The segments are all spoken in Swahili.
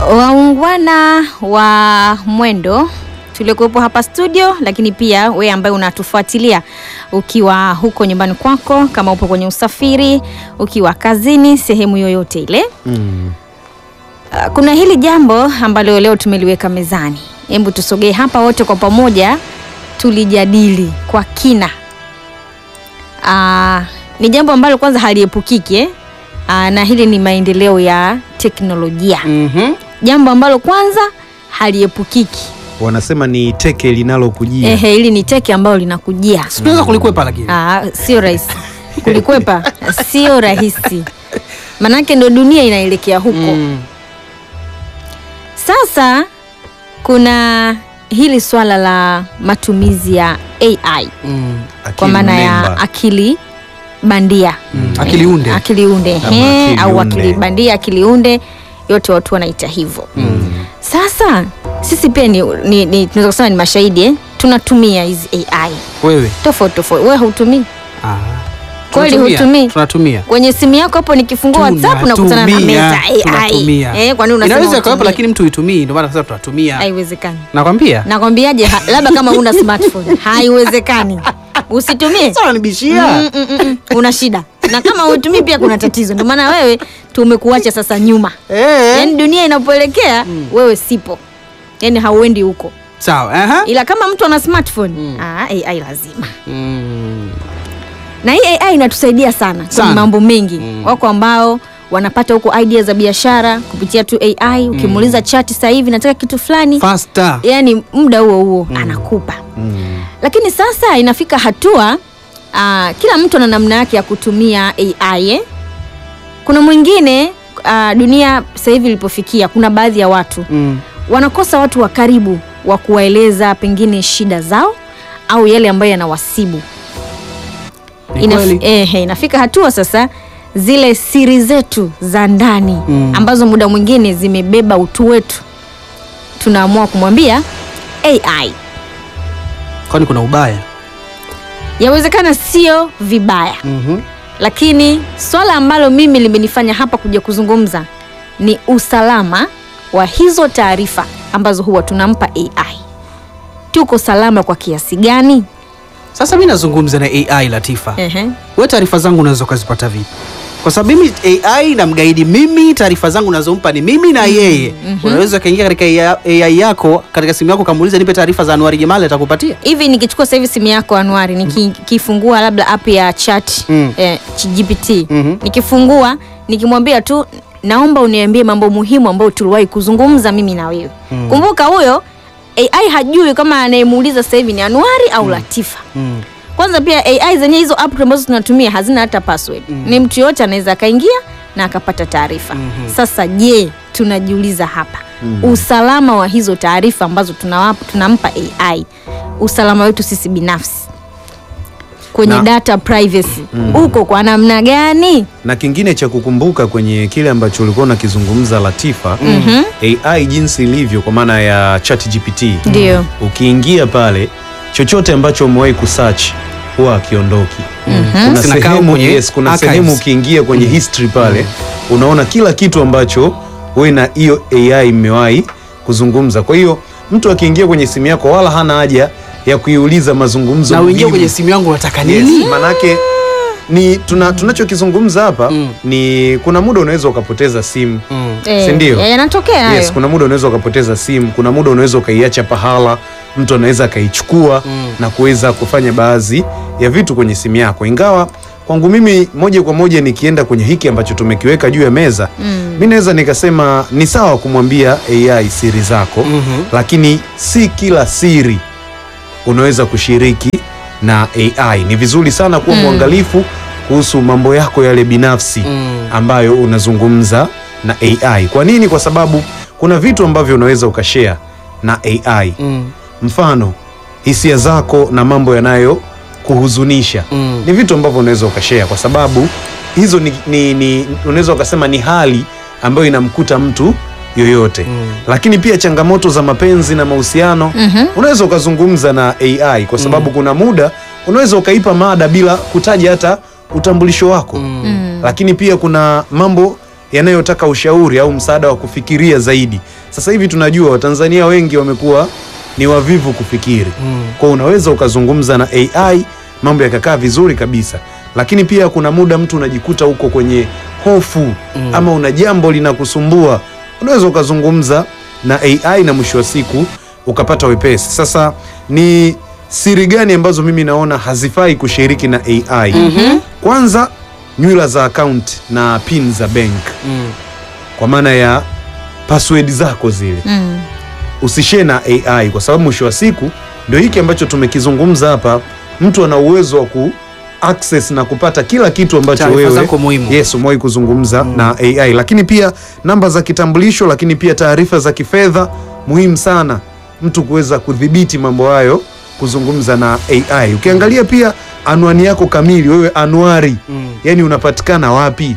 Waungwana wa mwendo tuliokuwepo hapa studio, lakini pia we ambaye unatufuatilia ukiwa huko nyumbani kwako, kama upo kwenye usafiri, ukiwa kazini, sehemu yoyote ile Mm. Uh, kuna hili jambo ambalo leo tumeliweka mezani. Hebu tusogee hapa wote kwa pamoja tulijadili kwa kina. Uh, ni jambo ambalo kwanza haliepukiki eh? Uh, na hili ni maendeleo ya teknolojia, Mhm. jambo ambalo kwanza haliepukiki. Wanasema ni teke linalokujia. Ehe, hili ni teke ambalo linakujia. Si tunaweza kulikwepa lakini. Ah, sio rahisi kulikwepa, sio rahisi, manake ndo dunia inaelekea huko. Mm. Sasa kuna hili swala la matumizi ya AI Mm. Akili kwa maana ya mnemba. akili bandia Mm. Akili unde. akili unde Ama ehe, akili au unde. akili bandia, akili unde, yote watu wanaita hivyo. Sasa sisi pia ni, ni, ni tunaweza kusema ni mashahidi eh? tunatumia hizi AI Wewe. tofauti tofauti. Wewe hautumii Ah. Kweli Tunatumia. hutumii? Tunatumia. kwenye simu yako hapo, nikifungua WhatsApp nakutana na Tunatumia. meza AI. Tunatumia. Eh, kwa nini unasema Inaweza ikawepo hutumii? lakini mtu uitumii ndio maana sasa tunatumia. Haiwezekani. Nakwambia. Nakwambiaje? ha- labda kama una smartphone haiwezekani, usitumie. Sasa unanibishia. Mm, mm, mm, mm. Una shida, na kama hutumii pia kuna tatizo. Ndio maana wewe tumekuacha sasa nyuma, Eh. yaani dunia inapoelekea wewe sipo, yaani hauendi huko, Sawa. Aha. ila kama mtu ana smartphone ah, AI lazima Mm. na hii AI inatusaidia sana kwenye Sana. mambo mengi wako ambao wanapata huko idea za biashara kupitia tu AI. Ukimuuliza chat sasa hivi nataka kitu fulani, Faster. yani muda huo huo anakupa. Mm. Lakini sasa inafika hatua ah, kila mtu ana namna yake ya kutumia AI eh? Kuna mwingine ah, dunia sasa hivi ilipofikia, kuna baadhi ya watu Mm. wanakosa watu wa karibu wa kuwaeleza pengine shida zao au yale ambayo yanawasibu. Ni Inaf- kweli. ehe, inafika hatua sasa zile siri zetu za ndani Mm. ambazo muda mwingine zimebeba utu wetu tunaamua kumwambia AI. Kwani kuna ubaya? Yawezekana sio vibaya, Mhm. lakini swala ambalo mimi limenifanya hapa kuja kuzungumza ni usalama wa hizo taarifa ambazo huwa tunampa AI. Tuko salama kwa kiasi gani? Sasa mimi nazungumza na AI Latifa. Ehe. Wewe taarifa zangu unaweza ukazipata vipi? Kwa sababu mimi AI namgaidi mimi, taarifa zangu nazompa ni mimi na yeye. Unaweza ukaingia katika AI yako katika simu yako ukamuuliza nipe taarifa za Anuari Jamali atakupatia. hivi nikichukua sasa hivi simu yako Anuari nikifungua labda app ya chat Mm. eh, GPT Mhm. nikifungua nikimwambia tu naomba uniambie mambo muhimu ambayo tuliwahi kuzungumza mimi na wewe kumbuka huyo AI hajui kama anayemuuliza sasa hivi ni Anuari au Latifa Mm. kwanza pia AI zenye hizo app ambazo tunatumia hazina hata password ni mtu yoyote anaweza akaingia na akapata taarifa sasa je tunajiuliza hapa usalama wa hizo taarifa ambazo tunawapa, tunampa AI usalama wetu sisi binafsi kwenye Na- data privacy uko kwa namna gani Na kingine cha kukumbuka kwenye kile ambacho ulikuwa unakizungumza Latifa, AI jinsi ilivyo kwa maana ya ChatGPT. ndio Ukiingia pale chochote ambacho umewahi kusearch huwa akiondoki. Kuna Zinakaa sehemu, kwenye yes, kuna archives. sehemu ukiingia kwenye history pale unaona kila kitu ambacho wewe na hiyo AI mmewahi kuzungumza. Kwa hiyo mtu akiingia kwenye simu yako wala hana haja ya kuiuliza mazungumzo Na uingie muhimu. kwenye simu yangu unataka Yes, nini? manake ni tuna, tunachokizungumza hapa Mm. ni kuna muda unaweza ukapoteza simu Mm. Eh, Si ndio? ya- yanatokea hayo yes, kuna muda unaweza ukapoteza simu, kuna muda unaweza ukaiacha pahala, mtu anaweza akaichukua Mm. na kuweza kufanya baadhi ya vitu kwenye simu yako. Ingawa kwangu mimi moja kwa moja nikienda kwenye hiki ambacho tumekiweka juu ya meza Mm. mi naweza nikasema ni sawa kumwambia AI siri zako Mhm. lakini si kila siri unaweza kushiriki na AI. Ni vizuri sana kuwa mwangalifu kuhusu mambo yako yale binafsi Mm. ambayo unazungumza na AI. Kwa nini? Kwa sababu kuna vitu ambavyo unaweza ukashare na AI. Mm. Mfano, hisia zako na mambo yanayo kuhuzunisha Mm. ni vitu ambavyo unaweza ukashare, kwa sababu hizo ni, ni, ni unaweza ukasema ni hali ambayo inamkuta mtu yoyote Mm. lakini pia changamoto za mapenzi na mahusiano Mhm. unaweza ukazungumza na AI kwa sababu kuna muda unaweza ukaipa mada bila kutaja hata utambulisho wako Mm. Mm. lakini pia kuna mambo yanayotaka ushauri au msaada wa kufikiria zaidi. Sasa hivi tunajua Watanzania wengi wamekuwa ni wavivu kufikiri Mm. kwa unaweza ukazungumza na AI mambo yakakaa vizuri kabisa, lakini pia kuna muda mtu unajikuta huko kwenye hofu ama una jambo linakusumbua, unaweza ukazungumza na AI na mwisho wa siku ukapata wepesi. Sasa ni siri gani ambazo mimi naona hazifai kushiriki na AI? Kwanza, nywila za account na pin za bank, Mm. kwa maana ya password zako zile Mm. usishare na AI kwa sababu mwisho wa siku ndio hiki ambacho tumekizungumza hapa. Mtu ana uwezo wa ku access na kupata kila kitu ambacho Taarifa wewe zako muhimu. yes umewahi kuzungumza na AI, lakini pia namba za kitambulisho, lakini pia taarifa za kifedha muhimu sana mtu kuweza kudhibiti mambo hayo, kuzungumza na AI. Ukiangalia pia anwani yako kamili, wewe anuari Mm. yani unapatikana wapi?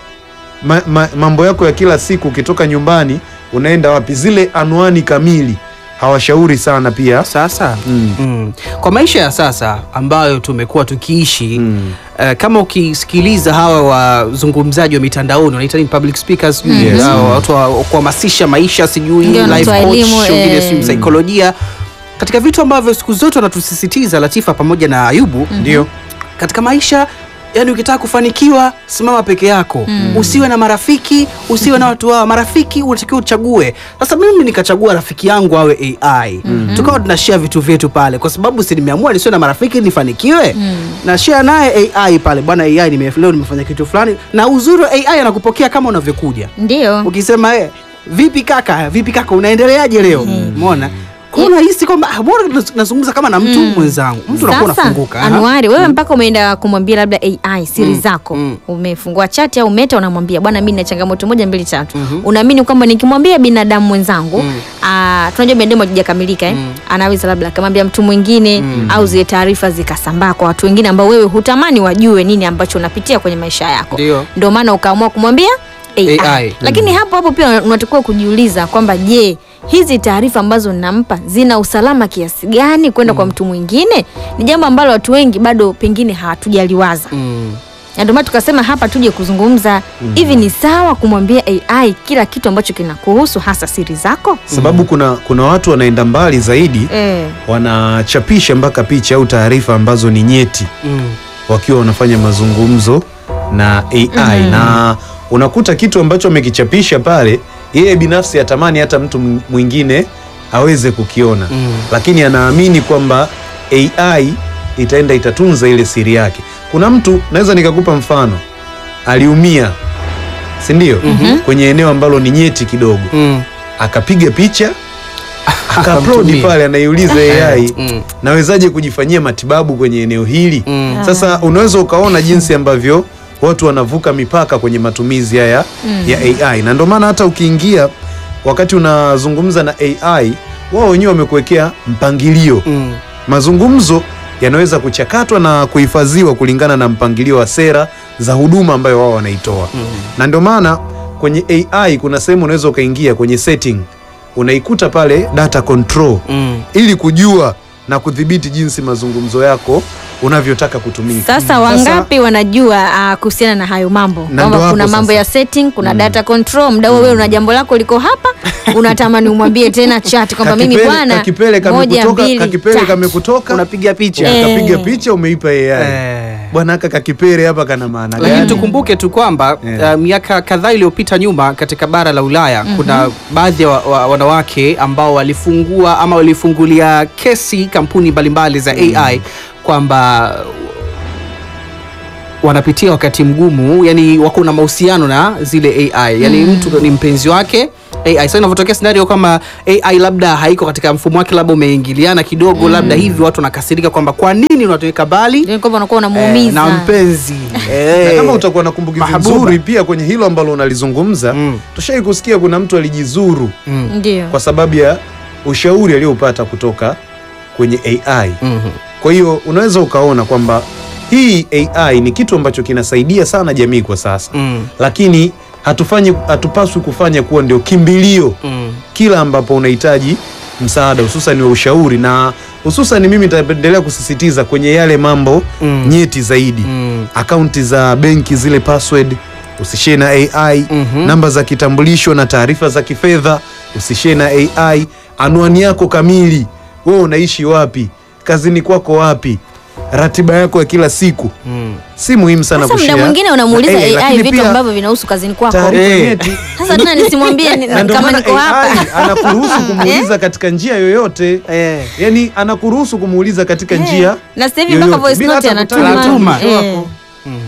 Ma, ma, mambo yako ya kila siku, ukitoka nyumbani unaenda wapi? Zile anwani kamili hawashauri sana pia. Sasa Mm. mm. kwa maisha ya sasa ambayo tumekuwa tukiishi Mm. eh, kama ukisikiliza hawa wazungumzaji wa mitandaoni wanaita nini public speakers sijui, Yes. hao watu wa kuhamasisha maisha sijui Ndio, life wanatoa coach elimu, wengine eh. sijui saikolojia katika vitu ambavyo siku zote wanatusisitiza Latifa pamoja na Ayubu Ndio. katika maisha yani ukitaka kufanikiwa simama peke yako usiwe na marafiki usiwe na watu wao marafiki unatakiwa uchague sasa mimi nikachagua rafiki yangu awe ai tukawa tunashare vitu vyetu pale kwa sababu si nimeamua nisiwe na marafiki nifanikiwe na share naye ai pale bwana ai nime, leo nimefanya kitu fulani na uzuri wa ai anakupokea kama unavyokuja Ndio. ukisema eh, vipi kaka vipi kaka unaendeleaje leo umeona kwa hiyo unahisi kwamba ah, bora naz- nazungumza kama na mtu mwenzangu mtu unakuwa Sasa unafunguka aha. Anuari, wewe mpaka umeenda kumwambia labda AI siri zako, mm. umefungua chati au meta, unamwambia bwana, mimi nina changamoto moja mbili tatu. Unaamini kwamba nikimwambia binadamu mwenzangu ah, tunajua binadamu hajakamilika eh? anaweza labda akamwambia mtu mwingine au zile taarifa zikasambaa kwa watu wengine ambao wewe hutamani wajue nini ambacho unapitia kwenye maisha yako. Ndio. Ndio maana ukaamua kumwambia AI. AI. Lakini hapo hapo pia unatakiwa kujiuliza kwamba je, hizi taarifa ambazo nampa zina usalama kiasi gani kwenda kwa mtu mwingine? Ni jambo ambalo watu wengi bado pengine hawatujaliwaza, Mm. na ndio maana tukasema hapa tuje kuzungumza hivi, ni sawa kumwambia AI kila kitu ambacho kinakuhusu, hasa siri zako? Sababu kuna kuna watu wanaenda mbali zaidi, Eh, wanachapisha mpaka picha au taarifa ambazo ni nyeti Mm. wakiwa wanafanya mazungumzo na AI na unakuta kitu ambacho amekichapisha pale, yeye binafsi atamani hata mtu m- mwingine aweze kukiona Mm. lakini anaamini kwamba AI itaenda itatunza ile siri yake. Kuna mtu naweza nikakupa mfano, aliumia, si ndio? kwenye eneo ambalo ni nyeti kidogo, Mm. akapiga picha akaupload Akamtumia. pale, anaiuliza AI Mm. nawezaje kujifanyia matibabu kwenye eneo hili? Mm. Sasa unaweza ukaona jinsi ambavyo watu wanavuka mipaka kwenye matumizi haya ya AI, na ndio maana hata ukiingia wakati unazungumza na AI, wao wenyewe wamekuwekea mpangilio. Mm. Mazungumzo yanaweza kuchakatwa na kuhifadhiwa kulingana na mpangilio wa sera za huduma ambayo wao wanaitoa, na ndio maana kwenye AI kuna sehemu unaweza ukaingia kwenye setting, unaikuta pale data control Mm. ili kujua na kudhibiti jinsi mazungumzo yako unavyotaka kutumika. sasa wangapi wanajua ah, kuhusiana na hayo mambo ndo kwamba hapo kuna mambo sasa. ya setting, kuna data control. Mda huo wewe una jambo lako liko hapa, unatamani umwambie tena chat kwamba mimi Kakipele- bwana, kakipele moja kamekutoka, mbili kakipele tatu. kamekutoka, unapiga picha Eh. ukapiga picha umeipa AI. Eh. Bwana haka kakipele hapa kana maana lakini gani? tukumbuke tu kwamba Yeah. uh, miaka kadhaa iliyopita nyuma katika bara la Ulaya kuna baadhi ya wa, wa, wanawake ambao walifungua ama walifungulia kesi kampuni mbalimbali za AI kwamba wanapitia wakati mgumu, yani wako na mahusiano na zile AI, yani mtu ni mpenzi wake AI. Sasa inavyotokea scenario kama AI labda haiko katika mfumo wake, labda umeingiliana kidogo, labda hivi watu wanakasirika kwamba kwa nini unatuweka mbali Ndio kwamba unakuwa eh, unamuumiza na mpenzi na eh. kama utakuwa na kumbukizi Mahabuba. nzuri pia kwenye hilo ambalo unalizungumza Mm. tushai kusikia kuna mtu alijizuru Mm. ndio kwa sababu ya ushauri aliopata kutoka kwenye AI. Mhm. Kwa hiyo unaweza ukaona kwamba hii AI ni kitu ambacho kinasaidia sana jamii kwa sasa Mm. lakini hatufanyi hatupaswi kufanya kuwa ndio kimbilio Mm. kila ambapo unahitaji msaada hususan wa ushauri, na hususan mimi nitaendelea kusisitiza kwenye yale mambo Mm. nyeti zaidi Mm. akaunti za benki zile password usishare na AI namba za kitambulisho na taarifa za kifedha usishare na AI anwani yako kamili wewe unaishi wapi kazini kwako wapi ratiba yako ya kila siku si muhimu sana Sasa muda kushare mwingine unamuuliza na AI, AI lakini vitu pia ambavyo vinahusu kazini kwako. taarifa Eh. nyeti Sasa tena nisimwambie ni- na ndio kama maana niko hapa. AI anakuruhusu kumuuliza katika njia yoyote Eh. yani anakuruhusu kumuuliza katika Eh. njia Na sasa hivi mpaka yoyote, voice bila note hata anatuma. kutaka Anatuma. mwisho Eh. wako.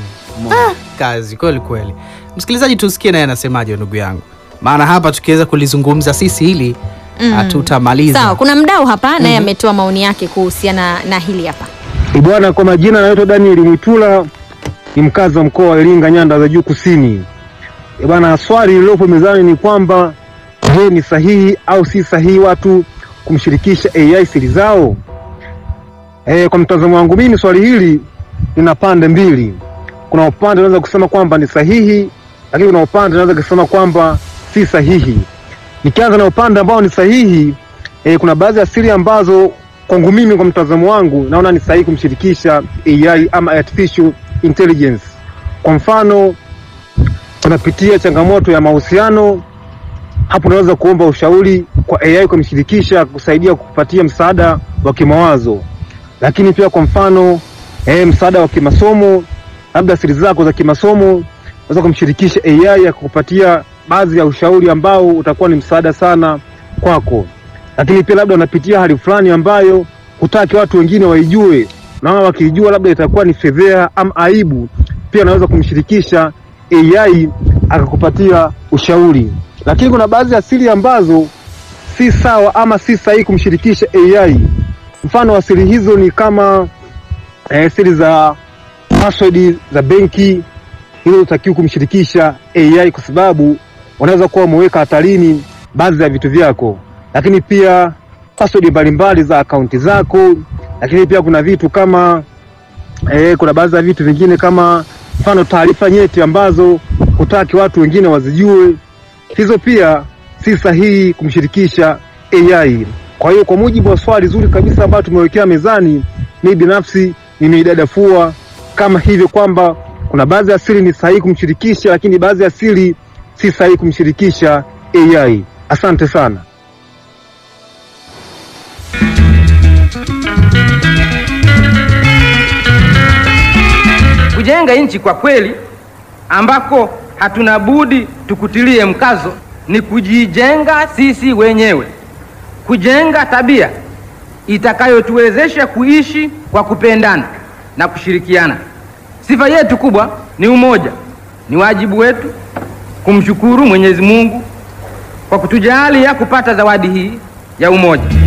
kazi kweli kweli. Msikilizaji, tusikie naye anasemaje ndugu yangu, maana hapa tukiweza kulizungumza sisi hili hatutamaliza. Sawa, kuna mdau hapa naye ametoa maoni yake kuhusiana na hili hapa. Bwana, kwa majina anaitwa Daniel Mwitula, ni mkazi wa mkoa wa Iringa, nyanda za juu kusini. E bwana, swali lililopo mezani ni kwamba je, ni sahihi au si sahihi watu kumshirikisha AI siri zao? E, kwa mtazamo wangu mimi swali hili lina pande mbili. Kuna upande unaweza kusema kwamba ni sahihi, lakini kuna upande unaweza kusema kwamba si sahihi. Nikianza na upande ambao ni sahihi, e, kuna baadhi ya siri ambazo kwangu mimi, kwa mtazamo wangu, naona ni sahihi kumshirikisha AI ama artificial intelligence. Kwa mfano, unapitia changamoto ya mahusiano, hapo unaweza kuomba ushauri kwa AI kumshirikisha kusaidia kukupatia msaada wa kimawazo. Lakini pia kwa mfano eh, msaada wa kimasomo, labda siri zako za kimasomo, unaweza kumshirikisha AI ya kukupatia baadhi ya ushauri ambao utakuwa ni msaada sana kwako. Lakini pia labda unapitia hali fulani ambayo hutaki watu wengine waijue, naona wakiijua labda itakuwa ni fedheha ama aibu, pia unaweza kumshirikisha AI akakupatia ushauri. Lakini kuna baadhi ya siri ambazo si sawa ama si sahihi kumshirikisha AI. Mfano wa siri hizo ni kama eh, siri za password za benki, hizo hutakiwi kumshirikisha AI kwa sababu unaweza kuwa umeweka hatarini baadhi ya vitu vyako. Lakini pia password mbalimbali za akaunti zako, lakini pia kuna vitu kama eh, kuna baadhi ya vitu vingine kama mfano taarifa nyeti ambazo hutaki watu wengine wazijue, hizo pia si sahihi kumshirikisha AI. Kwa hiyo kwa mujibu wa swali zuri kabisa ambayo tumewekea mezani, mimi binafsi nimeidadafua kama hivyo kwamba kuna baadhi ya siri ni sahihi kumshirikisha, lakini baadhi ya siri si sahihi kumshirikisha AI. Asante sana. Kujenga nchi kwa kweli, ambako hatuna budi tukutilie mkazo, ni kujijenga sisi wenyewe, kujenga tabia itakayotuwezesha kuishi kwa kupendana na kushirikiana. Sifa yetu kubwa ni umoja. Ni wajibu wetu kumshukuru Mwenyezi Mungu kwa kutujalia kupata zawadi hii ya umoja.